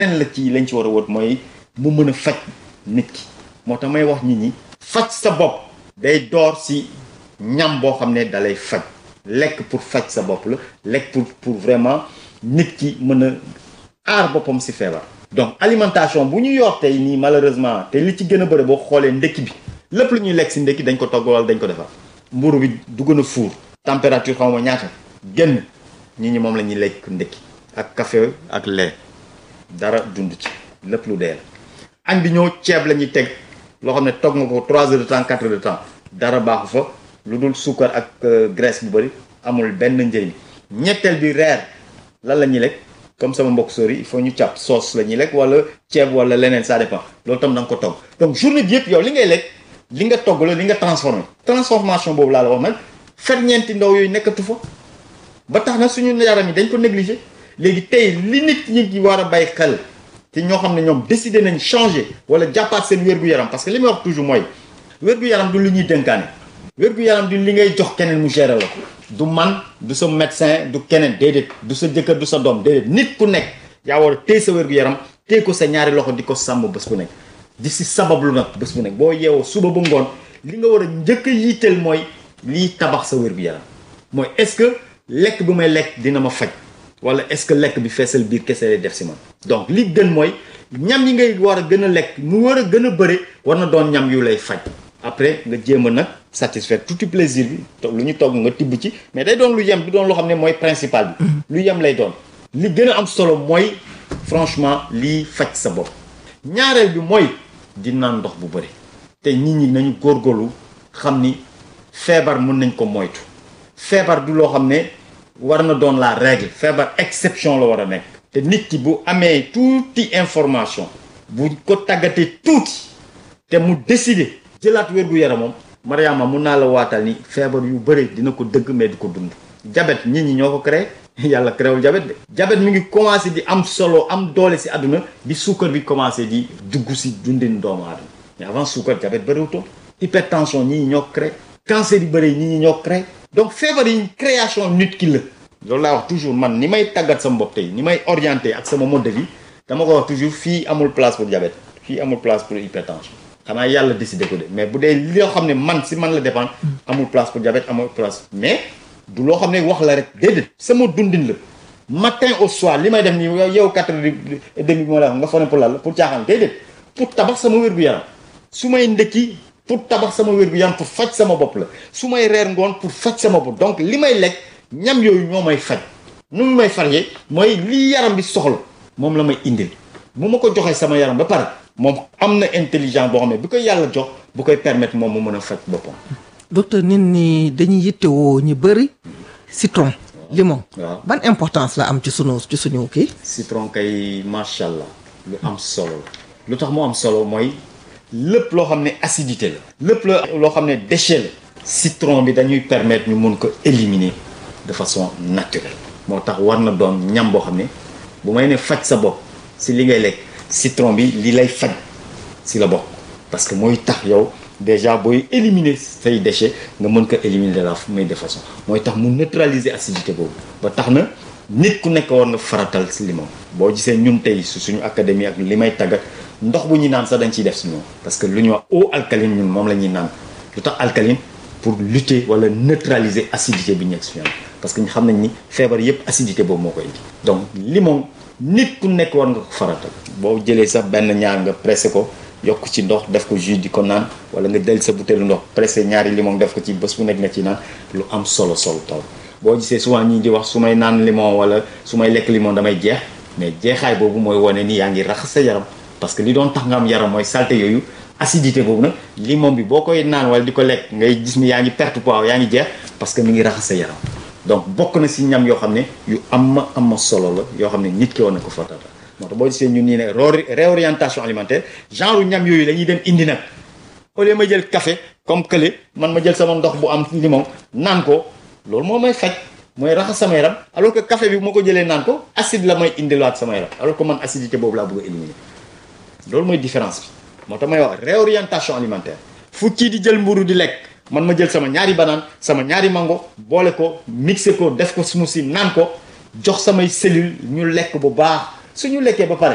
leneen la ci lañ ci war a wut mooy mu mën a faj nit ki moo tax may wax nit ñi faj sa bopp day door si ñam boo xam ne dalay faj lekk pour faj sa bopp la lekk pour pour vraiment nit ki mën a aar boppam si feebar donc alimentation bu ñu yor tey nii malheureusement te li ci gën a bëri boo xoolee ndekki bi lépp lu ñuy lekk si ndekki dañ ko togg wala dañ ko defar mburu bi dugg na fuur température xaw ma ñaata gën nit ñi moom la ñuy lekk ndekki ak café ak lait dara dund ci lépp lu dee la añ bi ñëw ceeb la ñuy teg loo xam ne togg nga ko 3 heures de temps 4 heures de temps dara baaxu fa lu dul suukar ak graisse bu bëri amul benn njëriñ ñetteel bi reer lan la ñuy lekk comme sama mbokk sori il faut ñu càpp sauce la ñuy lekk wala ceeb wala leneen ça dépend loolu tam da nga ko togg donc journée bi yëpp yow li ngay lekk li nga togg la li nga transformé transformation boobu laa la wax nag ferñeenti ndaw yooyu nekkatu fa ba tax na suñu yaram yi dañ ko négligé léegi tey li nit ñi war a bàyyi xel te ñoo xam ne ñoom décidé nañ changer wala jàppaat seen wér-gu-yaram parce que li may wax toujours mooy wér-gu-yaram du li ñuy dénkaane wér-gu-yaram du li ngay jox keneen mu gérer la ko du man du sa médecin du keneen déedéet du sa jëkkër du sa doom déedéet nit ku nekk yaa war a téye sa wér-gu-yaram téye ko sa ñaari loxo di ko sàmm bés bu nekk di si sabablu nag bés bu nekk boo yeewoo suba ba ngoon li nga war a njëkk a yitteel mooy lii tabax sa wér-gu-yaram mooy est-ce que lekk bu may lekk dina ma faj wala est-ce que lekk bi feesal biir kese lay def si man donc li gën mooy ñam yi ngay war a gën a lekk mu war a gën a bëri war na doon ñam yu lay faj après nga jéem a nag satisfaire tout plaisir bi lu ñu togg nga tibb ci mais day doon lu yem du doon loo xam ne mooy principal bi lu yem lay doon li gën a am solo mooy franchement lii faj sa bopp ñaareel bi mooy di naan ndox bu bëri te nit ñi nañu góorgóorlu xam ni feebar mën nañ ko moytu feebar du loo xam ne war na doon la règle feebar exception la war a nekk te nit ki bu amee tuuti information bu ko tàggatee tuuti te mu décider jëlaat wér-gu-yaramam Mariama mun naa la waatal ni feebar yu bëri dina ko dëgg mais du ko dund jabet nit ñi ñoo ko créé yàlla créewul jabet de jabet mi ngi commencé di am solo am doole si àdduna bi suukar bi commencé di dugg si dundin doomu aadama mais avant suukar jabet bëriwutoon hypertension ñi ñi ñoo créé cancer yu bëri ñi ñi ñoo créé donc feebar yi création nit ki la loolu laa wax toujours man ni may tàggat sama bopp tey ni may orienté ak sama mode de vie dama ko wax toujours fii amul place pour diabète fii amul place pour hypertension xanaa yàlla décidé ko de mais bu dee loo xam ne man si man la dépendre amul place pour diabète amul place mais du loo xam ne wax la rek déedéet sama dundin la matin au soir li may def nii yow quatre heures et demi bi ma la wax nga fone pour lan la pour caaxaan déedéet pour tabax sama wér-gu-yaram su may ndëkki pour tabax sama wér-gu-yaram pour faj sama bopp la su may reer ngoon pour faj sama bopp donc li may lekk ñam yooyu ñoo may faj nu mu may farjee mooy li yaram bi soxla moom la may indil bu ma ko joxee sama yaram ba pare moom am na intelligence boo xam ne bi koy yàlla jox bu koy permettre moom mu mën a faj boppam. docteur nit ñi dañuy yittewoo ñu bëri citron limon. waaw ban importance la am ci sunu ci suñu kii. citron kay macha allah lu am solo la lu tax mu am solo mooy lépp loo xam ne acidité la. lépp la loo xam ne déchet la. citron bi dañuy permettre ñu mun ko éliminer de façon naturelle. moo tax war na doon ñam boo xam ne bu may ne faj sa bopp si li ngay lekk citron bi li lay faj si la bokk parce que mooy tax yow déjà booy éliminer say déchets nga mën ko éliminer de la meilleure façon mooy tax mu neutraliser acidité boobu ba tax na nit ku nekk war nga faratal si limon boo gisee ñun tey su suñu académie ak li may tàggat ndox bu ñuy naan sax dañ ciy def si ñoom parce que lu ñuy wax eau alcaline ñun moom la ñuy naan lu tax alcaline pour lutter wala neutraliser acidité bi nekk si ñoom parce que ñu xam nañ ni feebar yépp acidité boobu moo koy indi donc limon nit ku nekk war nga ko faratal boo jëlee sax benn ñaar nga pressé ko yokk ci ndox def ko jus di ko naan wala nga del sa butéelu ndox pressé ñaari limon def ko ci bés bu nekk nga ci naan lu am solo solo taw boo gisee souvent ñii di wax su may naan limon wala su may lekk limon damay jeex mais jeexaay boobu mooy wane ni yaa ngi raxas sa yaram parce que li doon tax nga am yaram mooy saleté yooyu acidité boobu nag limon bi boo koy naan wala di ko lekk ngay gis ni yaa ngi perte poids yaa ngi jeex parce que mi ngi raxas sa yaram donc bokk na si ñam yoo xam ne yu am ma am ma solo la yoo xam ne nit ki war na ko fatata moo tax boo gisee ñun nii ne réorientation alimentaire genre ñam yooyu la ñuy dem indi nag au lieu ma jël café comme kële man ma jël sama ndox bu am limon naan ko loolu moo may faj mooy raxas sama yaram alors que café bi moo ko jëlee naan ko acide la may indilaat sama yaram alors que man acidité boobu laa bëgg a éliminer loolu mooy différence bi moo tax may wax réorientation alimentaire fu kii di jël mburu di lekk man ma jël sama ñaari banaan sama ñaari mango boole ko mixé ko def ko smoothie naan ko jox samay cellules ñu lekk bu baax suñu lekkee ba pare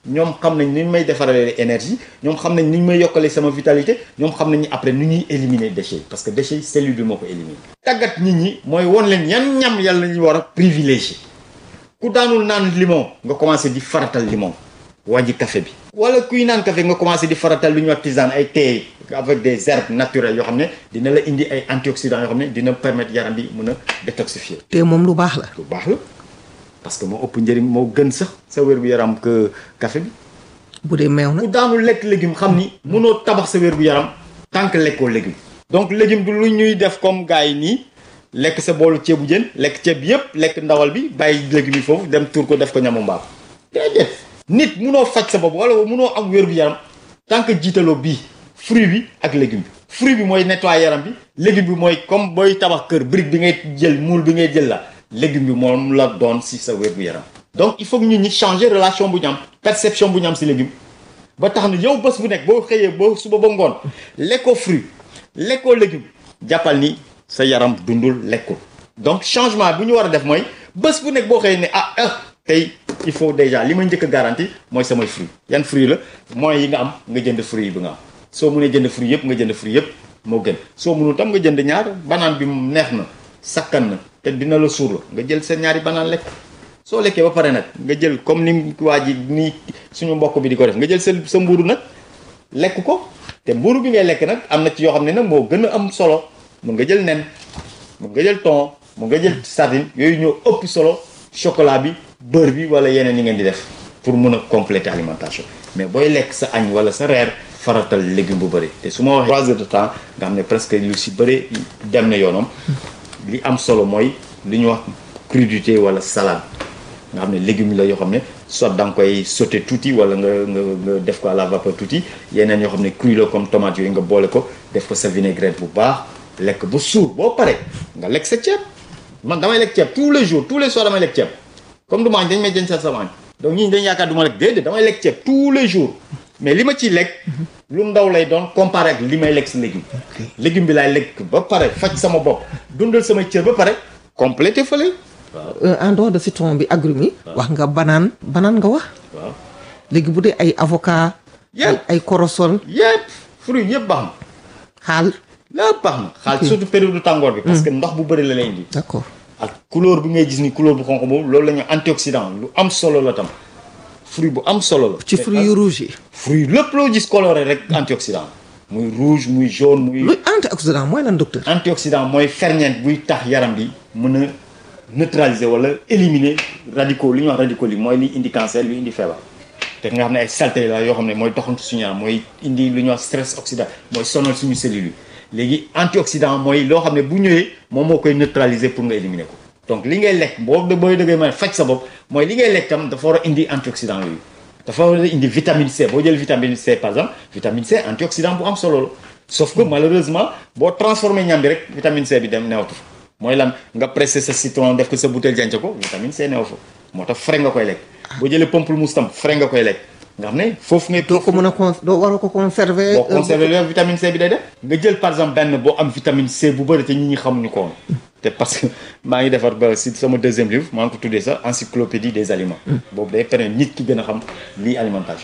ñoom xam nañ ni ñu may defaralee énergie ñoom xam nañ ni ñu may yokkalee sama vitalité ñoom xam nañ ni après nu ñuy éliminer déchets yi parce que déchets yi cellule bi moo ko éliminer tàggat nit ñi mooy won leen yan ñam yàlla ñu war a privilégier ku daanul naan limon nga commencé di faratal limon wàññi café bi wala kuy naan café nga commencé di faratal lu ñuy wax tisane ay thé avec des herbes naturelles yoo xam ne dina la indi ay antioxydants yoo xam ne dina permettre yaram bi mën a détoxifier te moom lu baax la lu baax la parce que moo ëpp njëriñ moo gën sax sa wér-gu-yaram que café bi bu dee meew na ku daanul lekk légume xam ni mënoo tabax sa wér-gu-yaram tant que lekkoo légume donc légume du lu ñuy def comme gars yi nii lekk sa boolu ceebu jën lekk ceeb bi yëpp lekk ndawal bi bàyyi légumes yi foofu dem tuur ko def ko ñamu mbaam déedéet nit munoo faj sa bopp wala munoo am wér-gu-yaram tant que jiitaloo bii fruit bi ak légume bi fruit bi mooy nettoyer yaram bi légume bi mooy comme booy tabax kër brique bi ngay jël moule bi ngay jël la légume bi moom la doon si sa wér-gu-yaram donc il faut que nit ñi changer relation bu ñu am perception bu ñu am si légume ba tax na yow bés bu nekk boo xëyee ba suba ba ngoon lekkoo fruit lekkoo légume jàppal ni sa yaram dundul lekkul donc changement bu ñu war a def mooy bés bu nekk boo xëyee ne ah ah tey il faut déjà li ma njëkk a garanti mooy samay fruit yan fruit la moyens yi nga am nga jënd fruit yi bi nga am soo mënee jënd fruit yëpp nga jënd fruit yëpp moo gën soo mënul tam nga jënd ñaar banaan bi neex na sakkan na te dina la suur la nga jël sa ñaari banaan lekk soo lekkee ba pare nag nga jël comme ni waa ji nii suñu mbokk bi di ko def nga jël sa sa mbuuru nag lekk ko te mbuuru bi ngay lekk nag am na ci yoo xam ne nag moo gën a am solo mun nga jël nen mun nga jël thon mun nga jël sardine yooyu ñoo ëpp solo chocolat bi beurre bi wala yeneen yi ngeen di def pour mun a compléter alimentation mais booy lekk sa añ wala sa reer faratal légume bu bëri te su ma waxee trois heures de temps nga xam ne presque lu si bëri dem na yoonam li am solo mooy li ñuy wax crudité wala salade nga xam ne légumes la yoo xam ne soit da nga koy sauté tuuti wala nga nga nga def ko à la vapeur tuuti yeneen yoo xam ne cru la comme tomate yooyu nga boole ko def ko sa vinaigrette bu baax lekk ba suur boo pare nga lekk sa ceeb man damay lekk ceeb tous les jours tous les soirs damay lekk ceeb comme du ma añ dañ may jën sa sama añ donc ñii dañ yaakaar du ma lekk déedéet damay lekk ceeb tous les jours mais li ma ciy lekk lu ndaw lay doon comparé ak li may lekk si légume légume bi laay lekk ba pare faj sama bopp dundal samay cër ba pare complété fële Euh, en dehors de citron bi agrumes yi wax nga banaan banaan nga wax waaw léegi bu dee ay avocat ay Yëpp. ay korosol yëpp fruit yëpp baax na xaal lépp baax na xaal surtout période du tàngoor bi parce que ndox bu bëri la lay indi d'accord ak couleur bi ngay gis ni couleur bu xonq boobu loolu la ñu antioxydant lu am solo la tam fruit bu am solo la ci fruits yu rouge yi fruit lépp loo gis coloré rek antioxydant muy rouge muy jaune muy luy antioxydant mooy lan docteur antioxydant mooy ferñeent buy tax yaram bi mën a neutraliser wala éliminer radicaux li ñuy wax radicaux li mooy li indi cancer li indi feebar te nga xam ne ay saleté la yoo xam ne mooy doxantu suñu yaram mooy indi lu ñuy wax stress oxydant mooy sonal suñu cellules yi léegi antioxydant mooy loo xam ne bu ñëwee moom moo koy neutraliser pour nga éliminer ko donc li ngay lekk boo booy dëggee mën a faj sa bopp mooy li ngay lekk tam dafa war a indi antioxydant yooyu dafa war a indi vitamine C boo jël vitamine C par exemple vitamine C antioxydant bu am solo la sauf que malheureusement boo transformé ñam bi rek vitamine C bi dem newatu fa mooy lan nga pressé sa citron def ko sa bouteille jànc ko vitamine C new fa moo tax frais nga koy lekk boo jëlee pamplemousse tam frais nga koy lekk nga xam ne foofu ngay doo ko mën a con doo war a ko conserver boo conservé le vitamine C bi day def nga jël par exemple benn boo am vitamine C bu bëri te nit ñi xamuñu ko woon te parce que maa ngi defar ba si sama deuxième livre maa ngi ko tuddee sax encyclopédie des aliments boobu day permettre nit ki gën a xam lii alimentation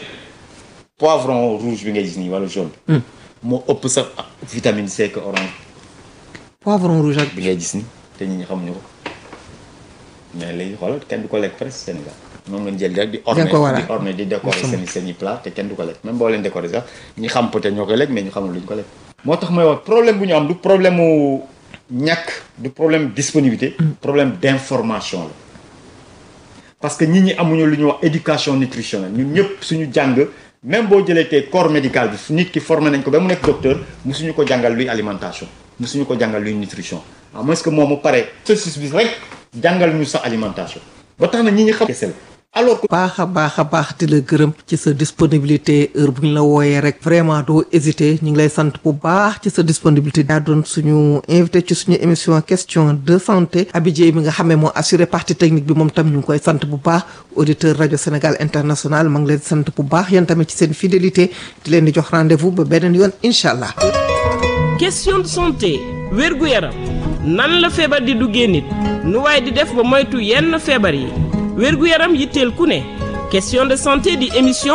poivron rouge bi ngay gis nii wala jaune bi moo ëpp sax vitamine C que orange poivron rouge ak bi ngay gis ni te nit ñi xamuñu ko mais léegi xoolal kenn du ko lekk presque Sénégal moom ngeen jël rek di orner ko waral. di orner di décorer seen seen i plat te kenn du ko lekk même boo leen décorer sax ñi xam peut-être ñoo koy lekk mais ñu xamul lu ñu ko lekk moo tax may wax problème bu ñu am du problème mu ñàkk du problème disponibilité problème d'information la parce que nit ñi amuñu lu ñuy wax éducation nutritionnelle ñun ñëpp suñu jàng même boo jëlee tey corps médical bi nit ki formé nañ ko ba mu nekk docteur musuñu ko jàngal luy alimentation musuñu ko jàngal luy nutrition à moins que moom mu pare cursus bi rek jàngal ñu sa alimentation ba tax na ñi ñi xam kese la alors que baax a baax a baax di la gërëm ci sa disponibilité heure bu ñu la wooyee rek vraiment doo hésiter ñu ngi lay sant bu baax ci sa disponibilité daa doon suñu invité ci suñu émission question de santé Abidjé mi nga xamee moo assuré partie technique bi moom tam ñu ngi koy sant bu baax auditeur rajo Sénégal international ma ngi leen sant bu baax yéen tamit ci seen fidélité di leen di jox rendez-vous ba beneen yoon incha allah. question de santé wérgu yaram nan la feebar di duggee nit nu waaye di def ba moytu yenn feebar yi wérgu yaram yitteel ku ne question de santé di émission